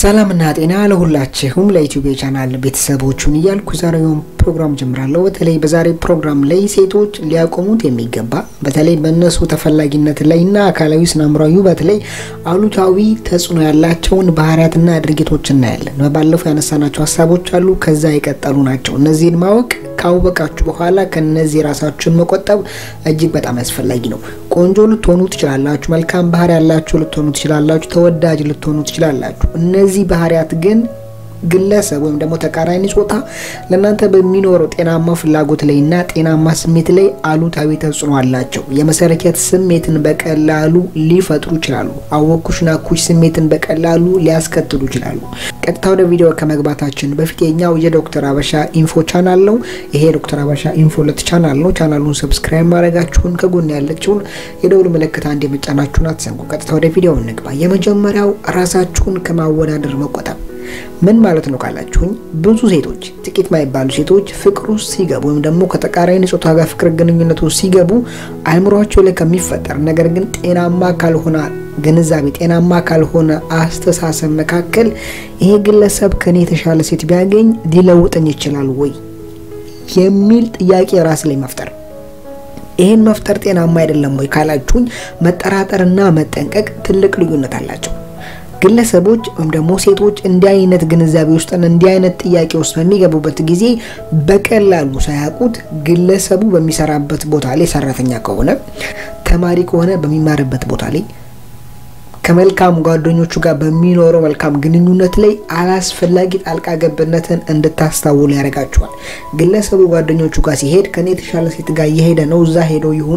ሰላምና ጤና ለሁላችሁም ለዩቲዩብ ቻናል ቤተሰቦቹን እያልኩ ዛሬውን ፕሮግራም ጀምራለሁ። በተለይ በዛሬ ፕሮግራም ላይ ሴቶች ሊያቆሙት የሚገባ በተለይ በእነሱ ተፈላጊነት ላይ እና አካላዊ ስነምራዊ ውበት ላይ አሉታዊ ተጽዕኖ ያላቸውን ባህሪያትና ድርጊቶች እናያለን። በባለፈው ያነሳናቸው ሀሳቦች አሉ፣ ከዛ የቀጠሉ ናቸው። እነዚህን ማወቅ ካወቃችሁ በኋላ ከነዚህ ራሳችሁን መቆጠብ እጅግ በጣም አስፈላጊ ነው። ቆንጆ ልትሆኑ ትችላላችሁ። መልካም ባህሪ ያላችሁ ልትሆኑ ትችላላችሁ። ተወዳጅ ልትሆኑ ትችላላችሁ። እነዚህ ባህሪያት ግን ግለሰብ ወይም ደግሞ ተቃራኒ ጾታ ለእናንተ በሚኖረው ጤናማ ፍላጎት ላይ እና ጤናማ ስሜት ላይ አሉታዊ ተጽዕኖ አላቸው። የመሰረከት ስሜትን በቀላሉ ሊፈጥሩ ይችላሉ። አወኩሽ ናኩሽ ስሜትን በቀላሉ ሊያስከትሉ ይችላሉ። ቀጥታ ወደ ቪዲዮ ከመግባታችን በፊት የኛው የዶክተር አበሻ ኢንፎ ቻናል ነው። ይሄ ዶክተር አበሻ ኢንፎ ሁለት ቻናል ነው። ቻናሉን ሰብስክራይብ ማድረጋችሁን ከጎን ያለችውን የደውል ምልክት አንድ የመጫናችሁን አትዘንጉ። ቀጥታ ወደ ቪዲዮ እንግባ። የመጀመሪያው ራሳችሁን ከማወዳደር መቆጠብ ምን ማለት ነው ካላችሁኝ፣ ብዙ ሴቶች ጥቂት ማይባሉ ሴቶች ፍቅር ውስጥ ሲገቡ ወይም ደግሞ ከተቃራኒ ጾታ ጋር ፍቅር ግንኙነት ውስጥ ሲገቡ አእምሯቸው ላይ ከሚፈጠር ነገር ግን ጤናማ ካልሆነ ግንዛቤ ጤናማ ካልሆነ አስተሳሰብ መካከል ይሄ ግለሰብ ከኔ የተሻለ ሴት ቢያገኝ ሊለውጠኝ ይችላል ወይ የሚል ጥያቄ ራስ ላይ መፍጠር ይህን መፍጠር ጤናማ አይደለም ወይ ካላችሁኝ፣ መጠራጠርና መጠንቀቅ ትልቅ ልዩነት አላቸው። ግለሰቦች ወይም ደግሞ ሴቶች እንዲህ አይነት ግንዛቤ ውስጥ እንዲህ አይነት ጥያቄ ውስጥ በሚገቡበት ጊዜ በቀላሉ ሳያውቁት ግለሰቡ በሚሰራበት ቦታ ላይ ሰራተኛ ከሆነ ተማሪ ከሆነ በሚማርበት ቦታ ላይ ከመልካም ጓደኞቹ ጋር በሚኖረው መልካም ግንኙነት ላይ አላስፈላጊ ጣልቃ ገብነትን እንድታስታውሉ ያደርጋችኋል። ግለሰቡ ጓደኞቹ ጋር ሲሄድ ከኔ የተሻለ ሴት ጋር እየሄደ ነው፣ እዛ ሄዶ ይሁን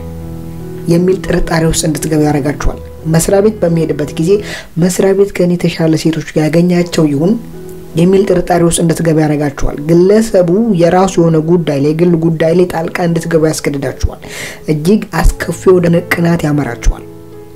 የሚል ጥርጣሬ ውስጥ እንድትገቡ ያደርጋችኋል። መስሪያ ቤት በሚሄድበት ጊዜ መስሪያ ቤት ከኔ የተሻለ ሴቶች ያገኛቸው ይሁን የሚል ጥርጣሬ ውስጥ እንድትገቡ ያደርጋችኋል። ግለሰቡ የራሱ የሆነ ጉዳይ ላይ የግል ጉዳይ ላይ ጣልቃ እንድትገቡ ያስገድዳችኋል። እጅግ አስከፊ ወደ ቅናት ያመራችኋል።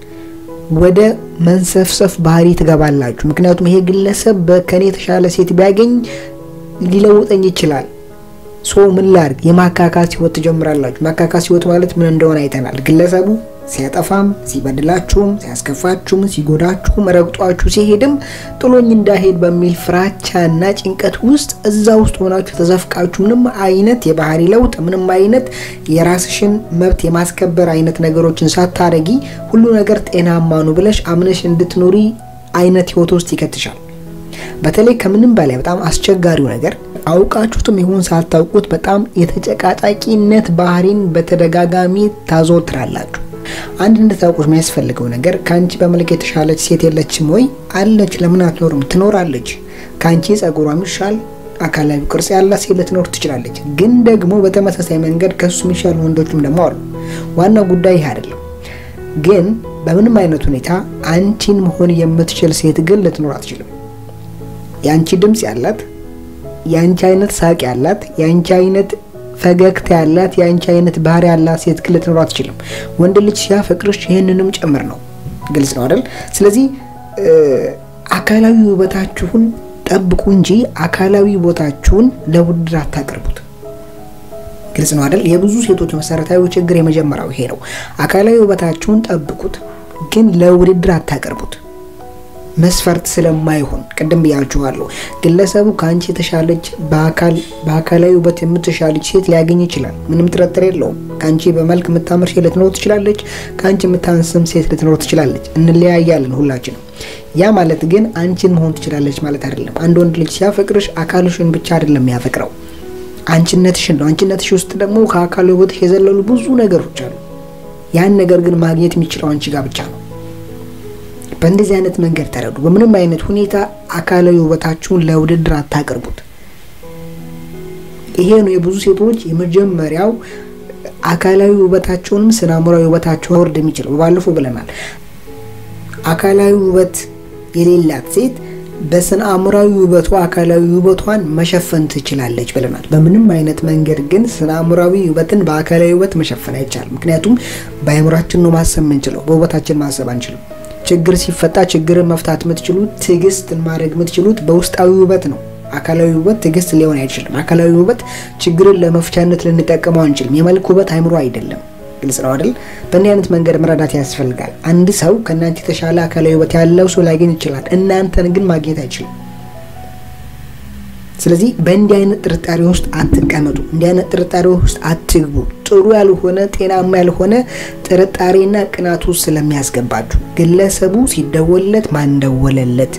ወደ መንሰፍሰፍ ባህሪ ትገባላችሁ። ምክንያቱም ይሄ ግለሰብ ከኔ የተሻለ ሴት ቢያገኝ ሊለውጠኝ ይችላል ሶ ምን ላድርግ? የማካካስ ህይወት ትጀምራላችሁ። ማካካስ ህይወት ማለት ምን እንደሆነ አይተናል። ግለሰቡ ሲያጠፋም፣ ሲበድላችሁም፣ ሲያስከፋችሁም፣ ሲጎዳችሁም፣ ረግጧችሁ ሲሄድም ጥሎኝ እንዳሄድ በሚል ፍራቻና ጭንቀት ውስጥ እዛ ውስጥ ሆናችሁ ተዘፍቃችሁ ምንም አይነት የባህሪ ለውጥ ምንም አይነት የራስሽን መብት የማስከበር አይነት ነገሮችን ሳታረጊ ሁሉ ነገር ጤናማ ነው ብለሽ አምነሽ እንድትኖሪ አይነት ህይወት ውስጥ ይከትሻል። በተለይ ከምንም በላይ በጣም አስቸጋሪው ነገር አውቃችሁትም ይሁን ሳታውቁት በጣም የተጨቃጫቂነት ባህሪን በተደጋጋሚ ታዘወትራላችሁ። አንድ እንድታውቁት የሚያስፈልገው ነገር ከአንቺ በመልክ የተሻለች ሴት የለችም ወይ? አለች። ለምን አትኖርም? ትኖራለች። ከአንቺ ጸጉሯ የሚሻል አካላዊ ቅርጽ ያላት ሴት ልትኖር ትችላለች። ግን ደግሞ በተመሳሳይ መንገድ ከሱ የሚሻሉ ወንዶችም ደግሞ አሉ። ዋናው ጉዳይ ይህ አይደለም። ግን በምንም አይነት ሁኔታ አንቺን መሆን የምትችል ሴት ግን ልትኖር አትችልም። የአንቺ ድምፅ ያላት የአንቺ አይነት ሳቅ ያላት የአንቺ አይነት ፈገግታ ያላት የአንቺ አይነት ባህሪ ያላት ሴት ግን ልትኖር አትችልም። ወንድ ልጅ ሲያፈቅርሽ ይህንንም ጭምር ነው። ግልጽ ነው አይደል? ስለዚህ አካላዊ ውበታችሁን ጠብቁ እንጂ አካላዊ ቦታችሁን ለውድድር አታቅርቡት። ግልጽ ነው አይደል? የብዙ ሴቶች መሰረታዊ ችግር የመጀመሪያው ይሄ ነው። አካላዊ ውበታችሁን ጠብቁት፣ ግን ለውድድር አታቅርቡት። መስፈርት ስለማይሆን ቅድም ብያችኋለሁ። ግለሰቡ ከአንቺ የተሻለች በአካላዊ ውበት የምትሻለች ሴት ሊያገኝ ይችላል። ምንም ጥርጥር የለውም። ከአንቺ በመልክ የምታምር ሴት ልትኖር ትችላለች። ከአንቺ የምታንስም ሴት ልትኖር ትችላለች። እንለያያለን ሁላችንም። ያ ማለት ግን አንቺን መሆን ትችላለች ማለት አይደለም። አንድ ወንድ ልጅ ሲያፈቅርሽ አካልሽን ብቻ አይደለም የሚያፈቅረው አንቺነትሽን ነው። አንቺነትሽ ውስጥ ደግሞ ከአካላዊ ውበትሽ የዘለሉ ብዙ ነገሮች አሉ። ያን ነገር ግን ማግኘት የሚችለው አንቺ ጋር ብቻ ነው። በእንደዚህ አይነት መንገድ ተረዱ። በምንም አይነት ሁኔታ አካላዊ ውበታችሁን ለውድድር አታቅርቡት። ይሄ ነው የብዙ ሴቶች የመጀመሪያው አካላዊ ውበታቸውንም ስነ አእምሯዊ ውበታቸውን ወርድ የሚችለው ባለፈው ብለናል። አካላዊ ውበት የሌላት ሴት በስነ አእምሯዊ ውበቷ አካላዊ ውበቷን መሸፈን ትችላለች ብለናል። በምንም አይነት መንገድ ግን ስነ አእምሯዊ ውበትን በአካላዊ ውበት መሸፈን አይቻልም። ምክንያቱም በአእምሯችን ነው ማሰብ የምንችለው፣ በውበታችን ማሰብ አንችልም። ችግር ሲፈታ ችግርን መፍታት የምትችሉት ትዕግስትን ማድረግ የምትችሉት በውስጣዊ ውበት ነው። አካላዊ ውበት ትዕግስት ሊሆን አይችልም። አካላዊ ውበት ችግርን ለመፍቻነት ልንጠቀመው አንችልም። የመልክ ውበት አይምሮ አይደለም። ግልጽ ነው አይደል? በእንዲህ አይነት መንገድ መረዳት ያስፈልጋል። አንድ ሰው ከእናንተ የተሻለ አካላዊ ህይወት ያለው ሰው ሊያገኝ ይችላል፣ እናንተን ግን ማግኘት አይችልም። ስለዚህ በእንዲህ አይነት ጥርጣሬ ውስጥ አትቀመጡ። እንዲህ አይነት ጥርጣሬ ውስጥ አትግቡ። ጥሩ ያልሆነ ጤናማ ያልሆነ ጥርጣሬና ቅናት ውስጥ ስለሚያስገባችሁ ግለሰቡ ሲደወልለት ማን ደወለለት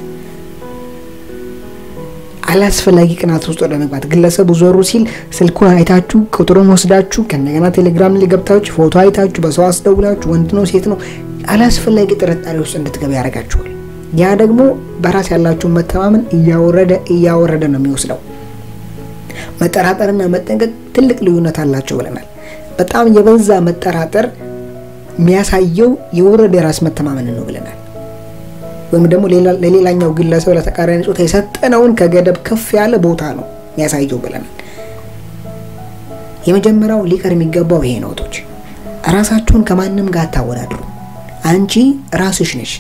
አላስፈላጊ ቅናት ውስጥ ወደ መግባት ግለሰቡ ዞሩ ሲል ስልኩን አይታችሁ ቁጥሩን ወስዳችሁ ከእንደገና ቴሌግራም ላይ ገብታችሁ ፎቶ አይታችሁ በሰው አስደውላችሁ ወንድ ነው ሴት ነው አላስፈላጊ ጥርጣሬ ውስጥ እንድትገቡ ያደርጋችኋል። ያ ደግሞ በራስ ያላችሁን መተማመን እያወረደ እያወረደ ነው የሚወስደው። መጠራጠርና መጠንቀቅ ትልቅ ልዩነት አላቸው ብለናል። በጣም የበዛ መጠራጠር የሚያሳየው የወረደ የራስ መተማመን ነው ብለናል። ወይም ደግሞ ለሌላኛው ግለሰብ ለተቃራኒ ጾታ የሰጠነውን ከገደብ ከፍ ያለ ቦታ ነው የሚያሳየው ብለናል። የመጀመሪያው ሊቀር የሚገባው ይሄ ነው። ቶች ራሳችሁን ከማንም ጋር አታወዳድሩ። አንቺ ራስሽ ነሽ።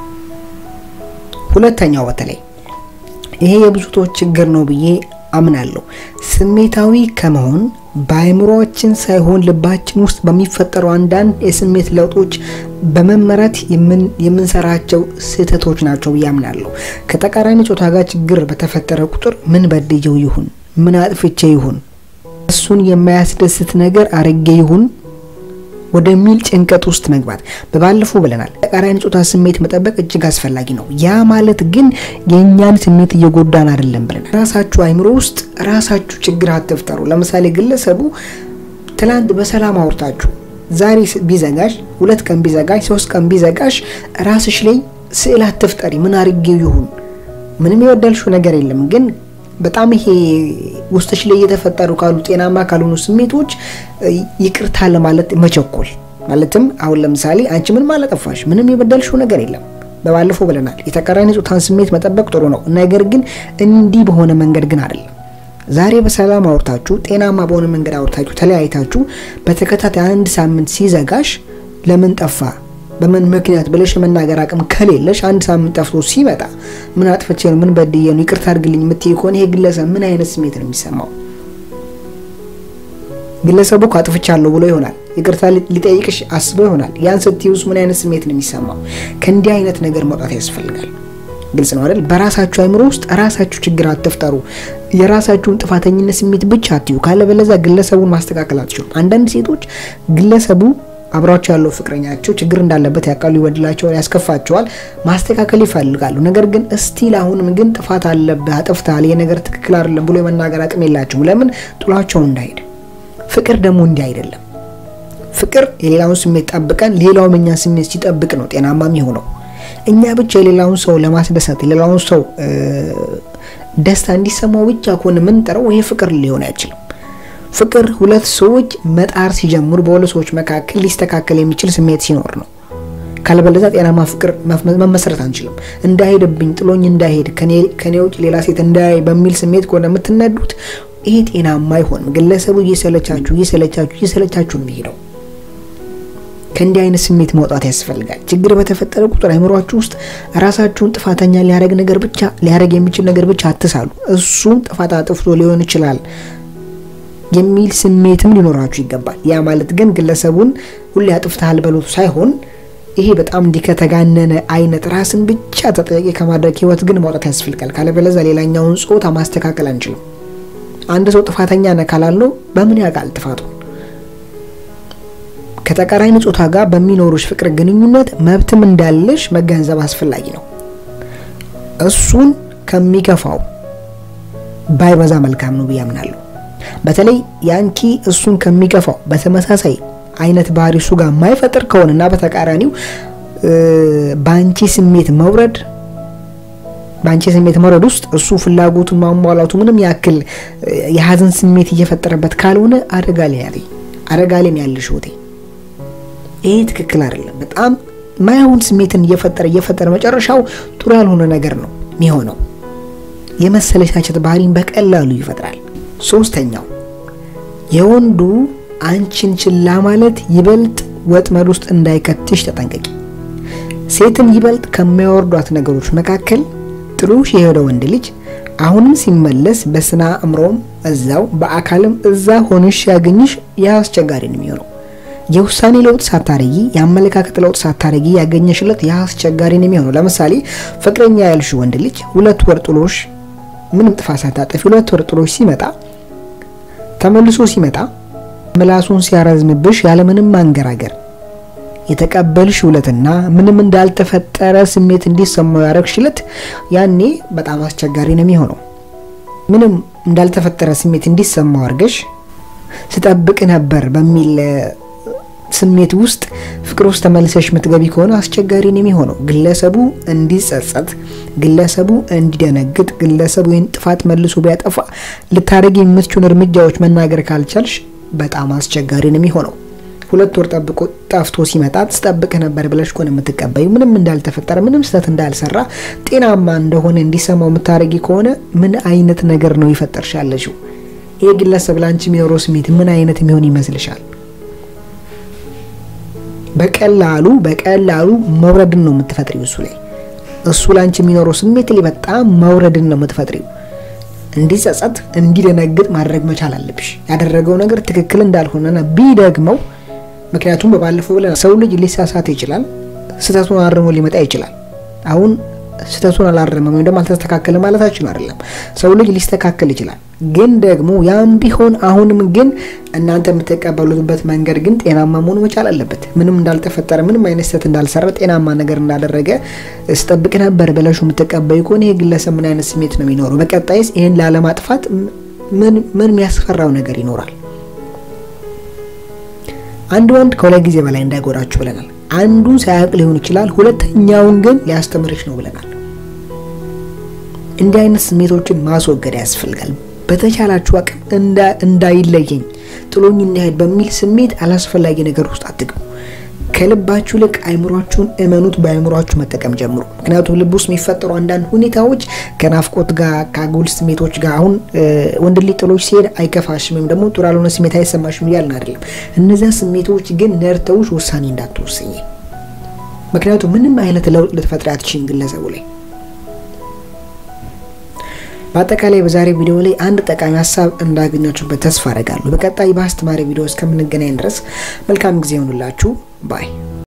ሁለተኛው በተለይ ይሄ የብዙቶች ችግር ነው ብዬ አምናለሁ። ስሜታዊ ከመሆን በአእምሮአችን ሳይሆን ልባችን ውስጥ በሚፈጠሩ አንዳንድ የስሜት ለውጦች በመመራት የምንሰራቸው ስህተቶች ናቸው ብዬ አምናለሁ። ከተቃራኒ ጾታ ጋር ችግር በተፈጠረ ቁጥር ምን በድየው ይሁን፣ ምን አጥፍቼ ይሁን፣ እሱን የማያስደስት ነገር አርጌ ይሁን ወደሚል ጭንቀት ውስጥ መግባት በባለፈው ብለናል። ተቃራኒ ጾታ ስሜት መጠበቅ እጅግ አስፈላጊ ነው። ያ ማለት ግን የእኛን ስሜት እየጎዳን አይደለም ብለናል። ራሳችሁ አይምሮ ውስጥ ራሳችሁ ችግር አትፍጠሩ። ለምሳሌ ግለሰቡ ትላንት በሰላም አውርታችሁ ዛሬ ቢዘጋሽ፣ ሁለት ቀን ቢዘጋሽ፣ ሶስት ቀን ቢዘጋሽ ራስሽ ላይ ስዕል አትፍጠሪ። ምን አርጌው ይሁን ምንም የበደልሽው ነገር የለም ግን በጣም ይሄ ውስጥሽ ላይ እየተፈጠሩ ካሉ ጤናማ ካልሆኑ ስሜቶች ይቅርታ ለማለት መቸኮል ማለትም አሁን ለምሳሌ አንቺ ምንም አላጠፋሽ፣ ምንም የበደልሽው ነገር የለም። በባለፈው ብለናል፣ የተቃራኒ ጾታን ስሜት መጠበቅ ጥሩ ነው። ነገር ግን እንዲህ በሆነ መንገድ ግን አይደለም። ዛሬ በሰላም አውርታችሁ ጤናማ በሆነ መንገድ አውርታችሁ ተለያይታችሁ በተከታታይ አንድ ሳምንት ሲዘጋሽ ለምን ጠፋ በምን ምክንያት ብለሽ የመናገር አቅም ከሌለሽ አንድ ሳምንት ጠፍቶ ሲመጣ ምን አጥፍቼ ነው ምን በድዬ ነው ይቅርታ አድርግልኝ የምትይ ከሆነ ይሄ ግለሰብ ምን አይነት ስሜት ነው የሚሰማው? ግለሰቡ እኮ አጥፍቻለሁ ብሎ ይሆናል ይቅርታ ሊጠይቅሽ አስቦ ይሆናል። ያን ስትይውስ ምን አይነት ስሜት ነው የሚሰማው? ከእንዲህ አይነት ነገር መውጣት ያስፈልጋል። ግልጽ ነው አይደል? በራሳችሁ አይምሮ ውስጥ ራሳችሁ ችግር አትፍጠሩ። የራሳችሁን ጥፋተኝነት ስሜት ብቻ አትዩ። ካለበለዛ ግለሰቡን ማስተካከል አትችሉም። አንዳንድ ሴቶች ግለሰቡ አብሯቸው ያለው ፍቅረኛቸው ችግር እንዳለበት ያውቃሉ፣ ይወድላቸዋል፣ ያስከፋቸዋል፣ ማስተካከል ይፈልጋሉ። ነገር ግን እስቲል አሁንም ግን ጥፋት አለብህ፣ አጥፍተሃል፣ ይሄ ነገር ትክክል አይደለም ብሎ የመናገር አቅም የላቸውም። ለምን? ጥሏቸው እንዳይሄድ። ፍቅር ደግሞ እንዲህ አይደለም። ፍቅር የሌላውን ስሜት ጠብቀን ሌላውም እኛን ስሜት ሲጠብቅ ነው ጤናማ የሚሆነው። እኛ ብቻ የሌላውን ሰው ለማስደሰት የሌላውን ሰው ደስታ እንዲሰማው ብቻ ከሆነ የምንጠራው ይሄ ፍቅር ሊሆን አይችልም። ፍቅር ሁለት ሰዎች መጣር ሲጀምሩ በሁለት ሰዎች መካከል ሊስተካከል የሚችል ስሜት ሲኖር ነው። ካለበለዚያ ጤናማ ፍቅር መመስረት አንችልም። እንዳይሄድብኝ፣ ጥሎኝ እንዳይሄድ፣ ከኔ ውጭ ሌላ ሴት እንዳያይ በሚል ስሜት ከሆነ የምትነዱት ይሄ ጤናማ አይሆንም። ግለሰቡ እየሰለቻችሁ እየሰለቻችሁ እየሰለቻችሁ ነው የሚሄደው። ከእንዲህ አይነት ስሜት መውጣት ያስፈልጋል። ችግር በተፈጠረ ቁጥር አይምሯችሁ ውስጥ ራሳችሁን ጥፋተኛ ሊያደርግ ነገር ብቻ ሊያደርግ የሚችል ነገር ብቻ አትሳሉ። እሱም ጥፋት አጥፍቶ ሊሆን ይችላል የሚል ስሜትም ሊኖራችሁ ይገባል። ያ ማለት ግን ግለሰቡን ሁሌ አጥፍተሃል በሎቱ ሳይሆን ይሄ በጣም እንዲህ ከተጋነነ አይነት ራስን ብቻ ተጠያቂ ከማድረግ ህይወት ግን ማውጣት ያስፈልጋል። ካለበለዛ ሌላኛውን ጾታ ማስተካከል አንችልም። አንድ ሰው ጥፋተኛ ነህ ካላልነው በምን ያውቃል ጥፋቱን? ከተቃራኒ ጾታ ጋር በሚኖሩሽ ፍቅር ግንኙነት መብትም እንዳለሽ መገንዘብ አስፈላጊ ነው። እሱን ከሚከፋው ባይበዛ መልካም ነው ብዬ አምናለሁ። በተለይ ያንቺ እሱን ከሚገፋው በተመሳሳይ አይነት ባህሪ እሱ ጋር የማይፈጥር ከሆነና በተቃራኒው በአንቺ ስሜት መውረድ በአንቺ ስሜት መውረድ ውስጥ እሱ ፍላጎቱን ማሟላቱ ምንም ያክል የሀዘን ስሜት እየፈጠረበት ካልሆነ አደጋ ላይ ያለ አደጋ ላይ ያለሽ ወቴ ይሄ ትክክል አይደለም። በጣም ማይሆን ስሜትን እየፈጠረ እየፈጠረ መጨረሻው ጥሩ ያልሆነ ነገር ነው የሚሆነው። የመሰለቻቸት ባህሪን በቀላሉ ይፈጥራል። ሶስተኛው የወንዱ አንቺን ችላ ማለት ይበልጥ ወጥመድ ውስጥ እንዳይከትሽ ተጠንቀቂ። ሴትን ይበልጥ ከሚያወርዷት ነገሮች መካከል ጥሎሽ የሄደ ወንድ ልጅ አሁንም ሲመለስ በስነ አእምሮም እዛው በአካልም እዛ ሆንሽ ያገኝሽ ያ አስቸጋሪ ነው የሚሆነው። የውሳኔ ለውጥ ሳታረጊ የአመለካከት ለውጥ ሳታረጊ ያገኘሽለት ያ አስቸጋሪ ነው የሚሆነው። ለምሳሌ ፍቅረኛ ያልሽ ወንድ ልጅ ሁለት ወር ጥሎሽ ምንም ጥፋት ሳታጠፊ ሁለት ወር ጥሎሽ ሲመጣ ተመልሶ ሲመጣ ምላሱን ሲያረዝምብሽ ያለምንም ማንገራገር የተቀበልሽ ውለትና ምንም እንዳልተፈጠረ ስሜት እንዲሰማው ያረግሽለት ያኔ በጣም አስቸጋሪ ነው የሚሆነው። ምንም እንዳልተፈጠረ ስሜት እንዲሰማው አድርገሽ ስጠብቅ ነበር በሚል ስሜት ውስጥ ፍቅር ውስጥ ተመልሰሽ ምትገቢ ከሆነ አስቸጋሪ ነው የሚሆነው። ግለሰቡ እንዲጸጸት፣ ግለሰቡ እንዲደነግጥ፣ ግለሰቡ ይህን ጥፋት መልሶ ቢያጠፋ ልታደርግ የምትችውን እርምጃዎች መናገር ካልቻልሽ በጣም አስቸጋሪ ነው የሚሆነው። ሁለት ወር ጠብቆ ጠፍቶ ሲመጣ ስጠብቅህ ነበር ብለሽ ከሆነ የምትቀበዩ ምንም እንዳልተፈጠረ ምንም ስህተት እንዳልሰራ ጤናማ እንደሆነ እንዲሰማው የምታደርጊ ከሆነ ምን አይነት ነገር ነው ይፈጠርሽ ያለሽው? ይሄ ግለሰብ ለአንቺ የሚኖረው ስሜት ምን አይነት የሚሆን ይመስልሻል? በቀላሉ በቀላሉ መውረድን ነው የምትፈጥሪው እሱ ላይ እሱ ላንቺ የሚኖረው ስሜት ላይ በጣም መውረድን ነው የምትፈጥሪው። እንዲጸጸት እንዲደነግጥ ማድረግ መቻል አለብሽ። ያደረገው ነገር ትክክል እንዳልሆነና ቢደግመው ምክንያቱም በባለፈው ብለን ሰው ልጅ ሊሳሳት ይችላል፣ ስህተቱን አርሞ ሊመጣ ይችላል። አሁን ስህተቱን አላረመም ወይም ደግሞ አልተስተካከለ ማለታችን አይደለም። ሰው ልጅ ሊስተካከል ይችላል። ግን ደግሞ ያም ቢሆን አሁንም ግን እናንተ የምትቀበሉበት መንገድ ግን ጤናማ መሆኑ መቻል አለበት። ምንም እንዳልተፈጠረ ምንም አይነት ስህተት እንዳልሰራ ጤናማ ነገር እንዳደረገ ስጠብቅ ነበር ብለሽ የምትቀበዩ ከሆነ ይህ ግለሰብ ምን አይነት ስሜት ነው የሚኖረው? በቀጣይስ ይህን ላለማጥፋት ምን ምን የሚያስፈራው ነገር ይኖራል? አንድ ወንድ ከሁለት ጊዜ በላይ እንዳይጎዳችሁ ብለናል። አንዱን ሳያውቅ ሊሆን ይችላል፣ ሁለተኛውን ግን ሊያስተምርሽ ነው ብለናል። እንዲህ አይነት ስሜቶችን ማስወገድ ያስፈልጋል። በተቻላችሁ አቅም እንዳይለየኝ ጥሎኝ እንዳይሄድ በሚል ስሜት አላስፈላጊ ነገር ውስጥ አትግቡ። ከልባችሁ ልቅ አይምሯችሁን እመኑት። በአይምሯችሁ መጠቀም ጀምሩ። ምክንያቱም ልብ ውስጥ የሚፈጠሩ አንዳንድ ሁኔታዎች ከናፍቆት ጋር ከአጉል ስሜቶች ጋር አሁን ወንድ ልጅ ጥሎች ሲሄድ አይከፋሽም ወይም ደግሞ ጥሩ ያልሆነ ስሜት አይሰማሽም እያልን አይደለም። እነዚያ ስሜቶች ግን ነርተውሽ ውሳኔ እንዳትወስኝ። ምክንያቱም ምንም አይነት ለውጥ ልትፈጥሪ አትችይም ግለሰቡ ላይ። በአጠቃላይ በዛሬ ቪዲዮ ላይ አንድ ጠቃሚ ሀሳብ እንዳገኛችሁበት ተስፋ አደርጋለሁ። በቀጣይ በአስተማሪ ቪዲዮ እስከምንገናኝ ድረስ መልካም ጊዜ ይሆኑላችሁ ባይ